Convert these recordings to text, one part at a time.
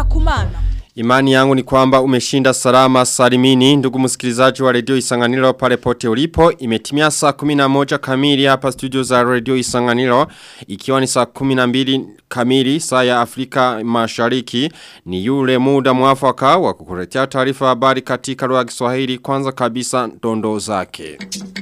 Ngenda Kumana. Imani yangu ni kwamba umeshinda salama salimini ndugu msikilizaji wa redio Isanganiro pale pote ulipo imetimia saa 11 kamili hapa studio za redio Isanganiro ikiwa ni saa 12 kamili saa ya Afrika Mashariki ni yule muda mwafaka wa kukuletea taarifa habari katika lugha ya Kiswahili kwanza kabisa dondoo zake.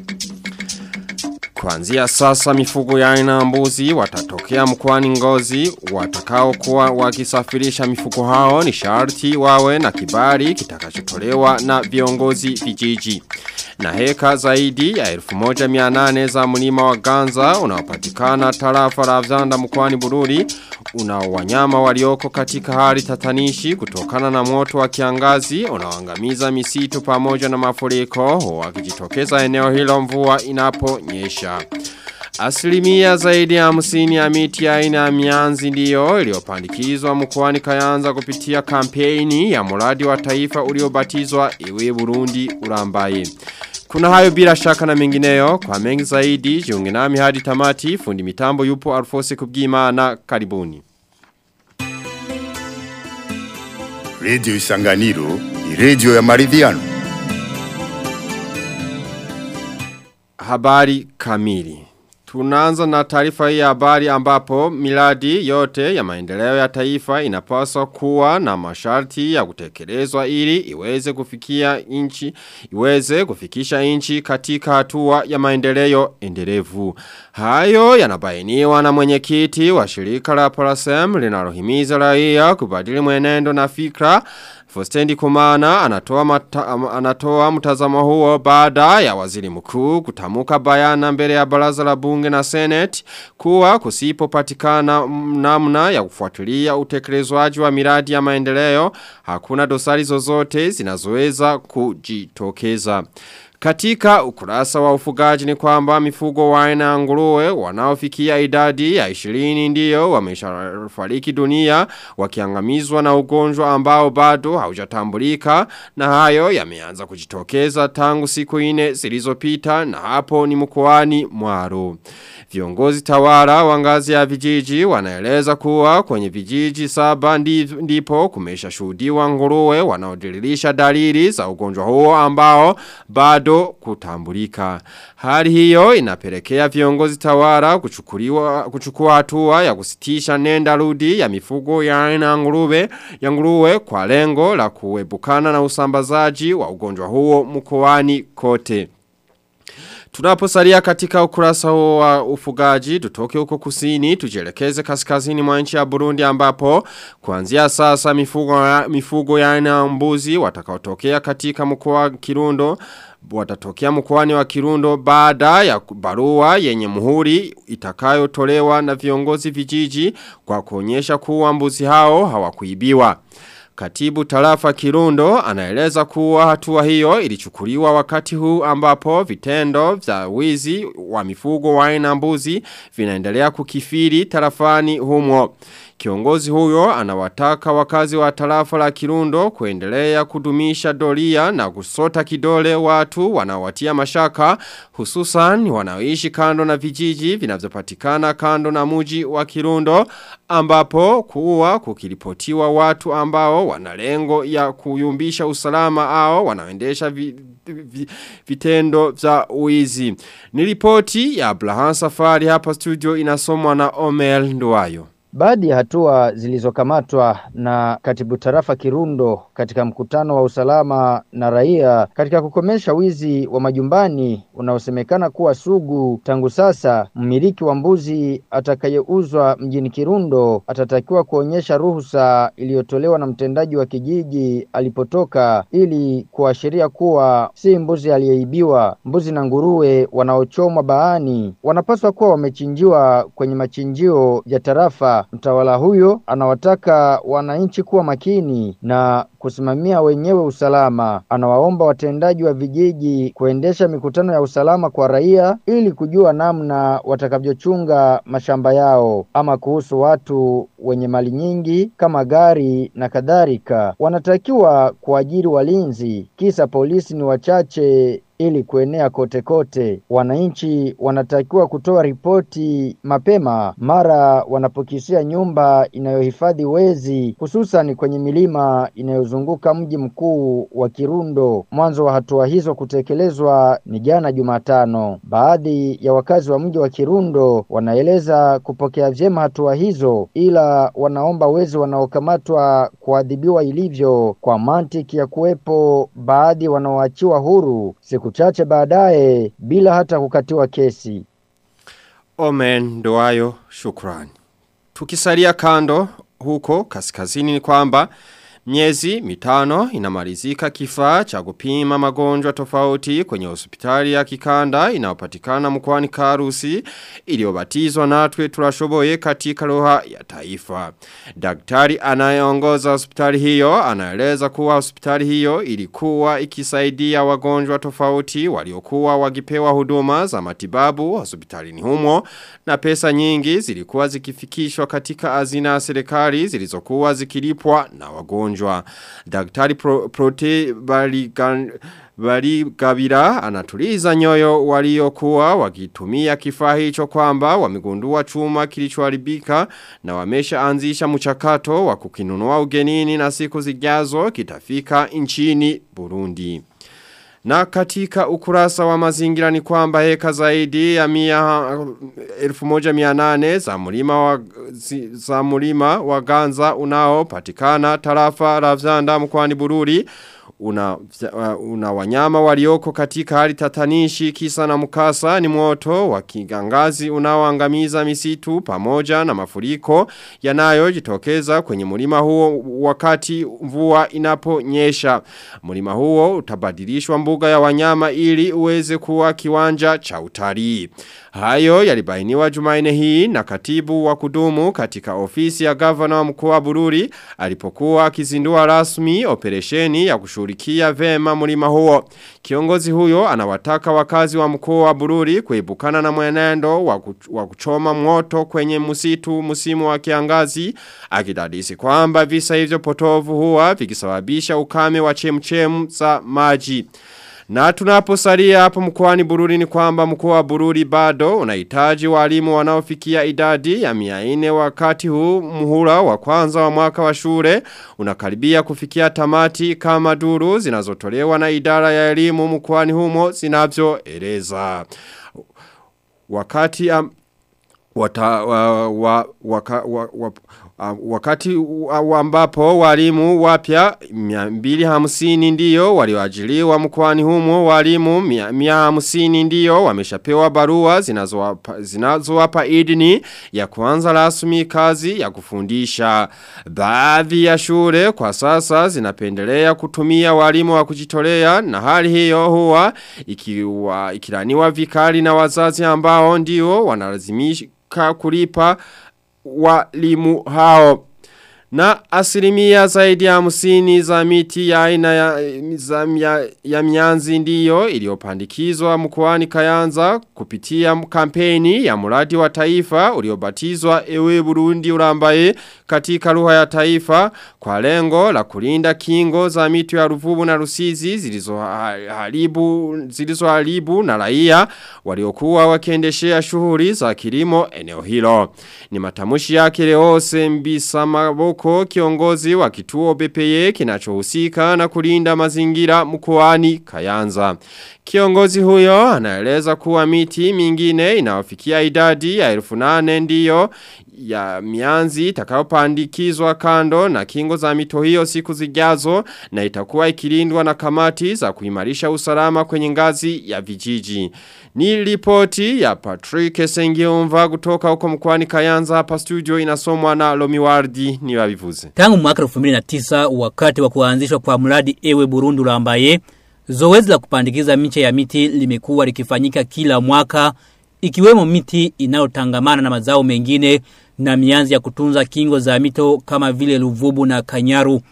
Kuanzia sasa mifugo ya aina mbuzi watatokea mkoani ngozi watakao kuwa wakisafirisha mifugo hao ni sharti wawe na kibali kitakachotolewa na viongozi vijiji. Na heka zaidi ya 1800 za mlima wa Ganza unaopatikana tarafa la Vzanda mkoani Bururi una wanyama walioko katika hali tatanishi kutokana na moto wa kiangazi unaoangamiza misitu pamoja na mafuriko wakijitokeza eneo hilo mvua inaponyesha. Asilimia zaidi ya hamsini ya miti ya aina ya mianzi ndiyo iliyopandikizwa mkoani Kayanza kupitia kampeni ya mradi wa taifa uliobatizwa Iwe Burundi Urambaye. Kuna hayo bila shaka na mengineyo kwa mengi zaidi jiunge nami hadi tamati fundi mitambo yupo Alfose Kubwimana karibuni. Radio Isanganiro ni radio ya maridhiano. Habari kamili. Tunaanza na taarifa hii ya habari ambapo miradi yote ya maendeleo ya taifa inapaswa kuwa na masharti ya kutekelezwa ili iweze kufikia inchi, iweze kufikisha inchi katika hatua ya maendeleo endelevu. Hayo yanabainiwa na mwenyekiti wa shirika la Parasem linalohimiza raia kubadili mwenendo na fikra Fostendi Kumana anatoa, mata, anatoa mtazamo huo baada ya waziri mkuu kutamuka bayana mbele ya baraza la bunge na senate kuwa kusipo patikana namna ya kufuatilia utekelezwaji wa miradi ya maendeleo hakuna dosari zozote zinazoweza kujitokeza. Katika ukurasa wa ufugaji ni kwamba mifugo wa aina nguruwe wanaofikia idadi ya 20 ndiyo wameshafariki dunia wakiangamizwa na ugonjwa ambao bado haujatambulika na hayo yameanza kujitokeza tangu siku ine zilizopita na hapo ni mkoani Mwaro. Viongozi tawala wa ngazi ya vijiji wanaeleza kuwa kwenye vijiji saba ndipo kumesha shuhudiwa nguruwe wanaodiririsha dalili za ugonjwa huo ambao bado kutambulika. Hali hiyo inapelekea viongozi tawala kuchukuliwa kuchukua hatua ya kusitisha nenda rudi ya mifugo ya aina nguruwe ya nguruwe kwa lengo la kuepukana na usambazaji wa ugonjwa huo mkoani kote. Tunaposalia katika ukurasa huo wa ufugaji, tutoke huko kusini, tujelekeze kaskazini mwa nchi ya Burundi ambapo kuanzia sasa mifugo, mifugo ya aina mbuzi watakaotokea katika mkoa wa Kirundo watatokea mkoani wa Kirundo baada ya barua yenye muhuri itakayotolewa na viongozi vijiji kwa kuonyesha kuwa mbuzi hao hawakuibiwa. Katibu tarafa Kirundo anaeleza kuwa hatua hiyo ilichukuliwa wakati huu ambapo vitendo vya wizi wa mifugo wa aina mbuzi vinaendelea kukifiri tarafani humo. Kiongozi huyo anawataka wakazi wa tarafa la Kirundo kuendelea kudumisha doria na kusota kidole watu wanawatia mashaka hususan wanaoishi kando na vijiji vinavyopatikana kando na muji wa Kirundo ambapo kuwa kukiripotiwa watu ambao wana lengo ya kuyumbisha usalama ao wanaoendesha vi, vi, vitendo vya uizi. Ni ripoti ya Abraham Safari hapa studio inasomwa na Omel Nduwayo. Baadhi ya hatua zilizokamatwa na katibu tarafa Kirundo katika mkutano wa usalama na raia katika kukomesha wizi wa majumbani unaosemekana kuwa sugu tangu sasa, mmiliki wa mbuzi atakayeuzwa mjini Kirundo atatakiwa kuonyesha ruhusa iliyotolewa na mtendaji wa kijiji alipotoka ili kuashiria kuwa si mbuzi aliyeibiwa. Mbuzi na nguruwe wanaochomwa baani wanapaswa kuwa wamechinjiwa kwenye machinjio ya tarafa. Mtawala huyo anawataka wananchi kuwa makini na kusimamia wenyewe usalama. Anawaomba watendaji wa vijiji kuendesha mikutano ya usalama kwa raia ili kujua namna watakavyochunga mashamba yao. Ama kuhusu watu wenye mali nyingi kama gari na kadhalika, wanatakiwa kuajiri walinzi, kisa polisi ni wachache ili kuenea kote kote. Wananchi wanatakiwa kutoa ripoti mapema mara wanapokisia nyumba inayohifadhi wezi, hususan kwenye milima inayozunguka mji mkuu wa Kirundo. Mwanzo wa hatua hizo kutekelezwa ni jana Jumatano. Baadhi ya wakazi wa mji wa Kirundo wanaeleza kupokea vyema hatua hizo, ila wanaomba wezi wanaokamatwa kuadhibiwa ilivyo, kwa mantiki ya kuwepo baadhi wanaoachiwa huru siku chache baadaye bila hata kukatiwa kesi. Omen ndoayo shukrani. Tukisalia kando huko kaskazini ni kwamba miezi mitano inamalizika kifaa cha kupima magonjwa tofauti kwenye hospitali ya kikanda inayopatikana mkoani Karusi iliyobatizwa natwe turashoboye katika lugha ya taifa. Daktari anayeongoza hospitali hiyo anaeleza kuwa hospitali hiyo ilikuwa ikisaidia wagonjwa tofauti waliokuwa wakipewa huduma za matibabu hospitalini humo na pesa nyingi zilikuwa zikifikishwa katika hazina ya serikali zilizokuwa zikilipwa na wagonjwa. Daktari pro, Prote Baligan Baligabira anatuliza nyoyo waliokuwa wakitumia kifaa hicho kwamba wamegundua chuma kilichoharibika na wameshaanzisha mchakato wa kukinunua ugenini na siku zijazo kitafika nchini Burundi. Na katika ukurasa wa mazingira ni kwamba heka zaidi ya mia elfu moja mia nane za mulima wa, zi, za mulima wa ganza unao patikana tarafa ravzanda mkwani bururi una, una wanyama walioko katika hali tatanishi kisa na mkasa ni moto wa kigangazi unaoangamiza misitu pamoja na mafuriko yanayojitokeza kwenye mulima huo wakati mvua inaponyesha. Mulima huo utabadilishwa mbuga ya wanyama ili uweze kuwa kiwanja cha utalii. Hayo yalibainiwa jumaine hii na katibu wa kudumu katika ofisi ya gavana wa mkoa wa Bururi alipokuwa akizindua rasmi operesheni ya kushughulikia vema mlima huo. Kiongozi huyo anawataka wakazi wa mkoa wa Bururi kuibukana na mwenendo wa kuchoma moto kwenye msitu msimu wa kiangazi akidadisi kwamba visa hivyo potovu huwa vikisababisha ukame wa chemchem za maji. Na tunaposalia hapo mkoani Bururi ni kwamba mkoa wa Bururi bado unahitaji walimu wanaofikia idadi ya 400 wakati huu muhula wa kwanza wa mwaka wa shule unakaribia kufikia tamati kama duru zinazotolewa na idara ya elimu mkoani humo zinavyoeleza. Wakati am, wata, wa, wa, waka, wa, wa, wakati ambapo walimu wapya 250 ndiyo walioajiriwa mkoani humo walimu 150 ndiyo wameshapewa barua zinazowapa zinazowapa idini ya kuanza rasmi kazi ya kufundisha baadhi ya shule kwa sasa zinapendelea kutumia walimu wa kujitolea na hali hiyo huwa ikiwa ikilaniwa vikali na wazazi ambao ndio wanalazimika kulipa walimu hao. Na asilimia zaidi ya hamsini za miti ya aina ya, za, ya, ya mianzi ndiyo iliyopandikizwa mkoani Kayanza kupitia kampeni ya mradi wa taifa uliobatizwa ewe Burundi urambaye katika lugha ya taifa kwa lengo la kulinda kingo za mito ya Ruvubu na Rusizi zilizoharibu zilizoharibu na raia waliokuwa wakiendeshea shughuli za kilimo eneo hilo. Ni matamushi yake Leose Mbisa Maboko kiongozi wa kituo BPE kinachohusika na kulinda mazingira mkoani Kayanza. Kiongozi huyo anaeleza kuwa miti mingine inawafikia idadi ya elfu nane ndiyo ya mianzi itakayopandikizwa kando na kingo za mito hiyo siku zijazo na itakuwa ikilindwa na kamati za kuimarisha usalama kwenye ngazi ya vijiji. Ni ripoti ya Patrick Sengiumva kutoka huko mkwani Kayanza hapa studio inasomwa na Lomiwardi ni wabivuze. Tangu mwaka 2009 wakati wa kuanzishwa kwa mradi ewe Burundi ulambaye Zoezi la kupandikiza miche ya miti limekuwa likifanyika kila mwaka ikiwemo miti inayotangamana na mazao mengine na mianzi ya kutunza kingo za mito kama vile Luvubu na Kanyaru.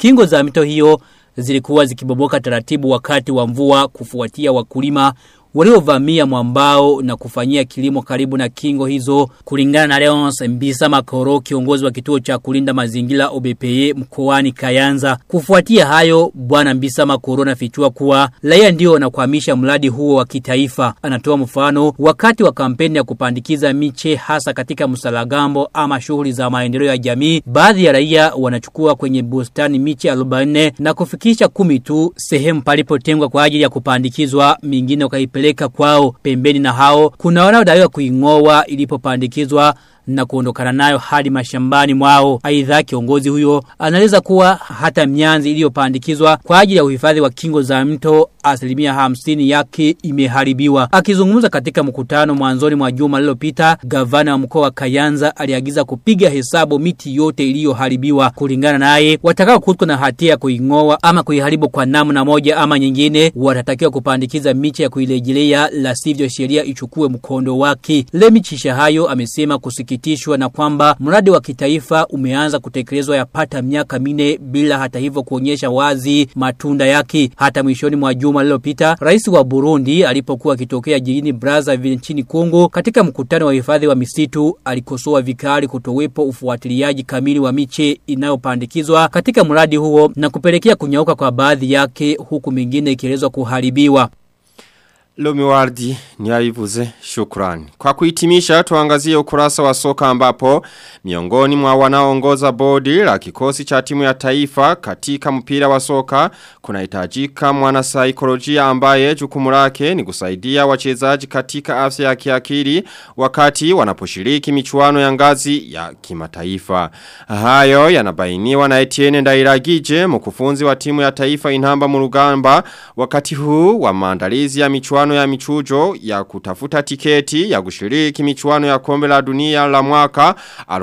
Kingo za mito hiyo zilikuwa zikibomoka taratibu wakati wa mvua kufuatia wakulima waliovamia mwambao na kufanyia kilimo karibu na kingo hizo kulingana na Leonce Mbisa Makoro kiongozi wa kituo cha kulinda mazingira OBPE mkoani Kayanza kufuatia hayo bwana Mbisa Makoro anafichua kuwa raia ndio wanakwamisha mradi huo wa kitaifa anatoa mfano wakati wa kampeni ya kupandikiza miche hasa katika msalagambo ama shughuli za maendeleo ya jamii baadhi ya raia wanachukua kwenye bustani miche 40 na kufikisha kumi tu sehemu palipotengwa kwa ajili ya kupandikizwa mingine wakaipeleka kupeleka kwao pembeni na hao kuna wanaodaiwa kuingoa ilipopandikizwa na kuondokana nayo hadi mashambani mwao. Aidha kiongozi huyo anaeleza kuwa hata mianzi iliyopandikizwa kwa ajili ya uhifadhi wa kingo za mto asilimia hamsini yake imeharibiwa. Akizungumza katika mkutano mwanzoni mwa juma lililopita, gavana wa mkoa wa Kayanza aliagiza kupiga hesabu miti yote iliyoharibiwa. Kulingana naye, watakao kutwa na hatia ya kuingoa ama kuiharibu kwa namna moja ama nyingine, watatakiwa kupandikiza miche ya kuirejelea, la sivyo sheria ichukue mkondo wake. Lemi Chishahayo amesema kusikitishwa na kwamba mradi wa kitaifa umeanza kutekelezwa yapata miaka mine bila hata hivyo kuonyesha wazi matunda yake. Hata mwishoni mwa juma lililopita, rais wa Burundi alipokuwa akitokea jijini Brazzaville nchini Kongo katika mkutano wa hifadhi wa misitu alikosoa vikali kutowepo ufuatiliaji kamili wa miche inayopandikizwa katika mradi huo na kupelekea kunyauka kwa baadhi yake huku mingine ikielezwa kuharibiwa. Lomiwardi ni aivuze shukrani. Kwa kuhitimisha tuangazie ukurasa wa soka ambapo miongoni mwa wanaoongoza bodi la kikosi cha timu ya taifa katika mpira wa soka kunahitajika mwana saikolojia ambaye jukumu lake ni kusaidia wachezaji katika afya ya kiakili wakati wanaposhiriki michuano ya ngazi ya kimataifa. Hayo yanabainiwa na Etienne Ndairagije mkufunzi wa timu ya taifa Inhamba Murugamba wakati huu wa maandalizi ya michuano michuano ya michujo ya kutafuta tiketi ya kushiriki michuano ya kombe la dunia la mwaka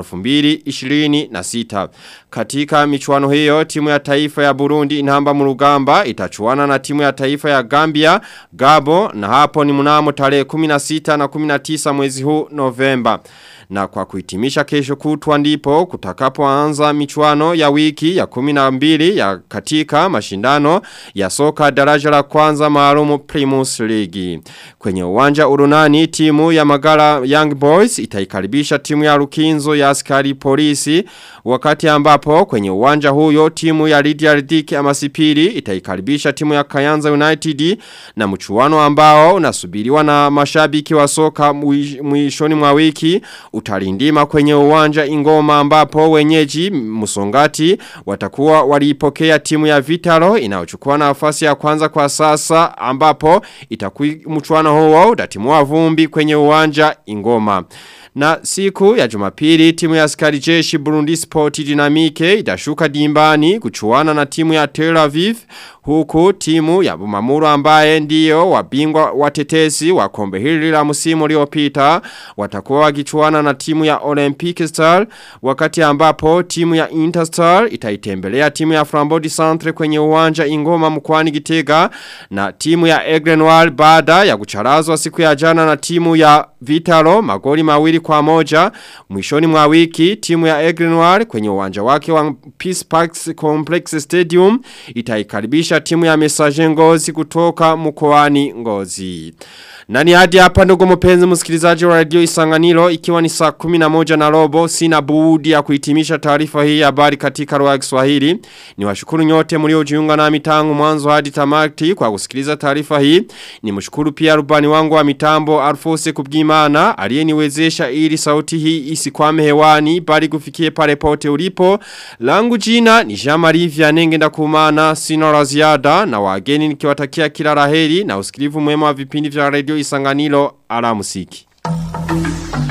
2026. Katika michuano hiyo timu ya taifa ya Burundi inamba murugamba itachuana na timu ya taifa ya Gambia, Gabo na hapo ni mnamo tarehe 16 na 19 mwezi huu Novemba. Na kwa kuhitimisha kesho kutwa ndipo kutakapoanza michuano ya wiki ya 12 ya katika mashindano ya soka daraja la kwanza maalumu Primus League. Kwenye uwanja urunani timu ya Magala Young Boys itaikaribisha timu ya Rukinzo ya askari polisi wakati ambapo kwenye uwanja huyo timu ya Lydia Riddick Amasipiri itaikaribisha timu ya Kayanza United na mchuano ambao unasubiriwa na mashabiki wa soka mwishoni mwa wiki utalindima kwenye uwanja ingoma ambapo wenyeji musongati watakuwa walipokea timu ya Vitalo inayochukua nafasi ya kwanza kwa sasa ambapo itakuwa mchuano huo utatimua vumbi kwenye uwanja ingoma. Na siku ya jumapili timu ya askari jeshi Burundi Sport Dynamique itashuka dimbani kuchuana na timu ya Tel Aviv huku timu ya Bumamuru ambaye ndiyo wabingwa watetezi wa kombe hili la msimu uliopita watakuwa wakichuana na timu ya Olympic Star wakati ambapo timu ya Interstar itaitembelea timu ya Frambodi Centre kwenye uwanja Ingoma mkwani Gitega na timu ya Egrenoir baada ya kucharazwa siku ya jana na timu ya Vitalo magoli mawili kwa moja mwishoni mwa wiki timu ya Egrenoir kwenye uwanja wake wa Peace Parks Complex Stadium itaikaribisha timu ya Messager Ngozi kutoka mkoani Ngozi. Nani hadi hapa ndugu mpenzi msikilizaji wa radio Isanganiro ikiwa ni saa 11 na robo sina budi ya kuhitimisha taarifa hii ya habari katika lugha ya Kiswahili. Niwashukuru nyote mliojiunga nami tangu mwanzo hadi tamati kwa kusikiliza taarifa hii. Nimshukuru pia rubani wangu wa mitambo Alfose Kubwimana aliyeniwezesha ili sauti hii isikwame hewani bali kufikie pale pote ulipo. Langu jina ni Jean-Marie Vianenge ndakumana sina la ziada na wageni nikiwatakia kila laheri na usikilivu mwema wa vipindi vya radio Isanganiro ala musiki.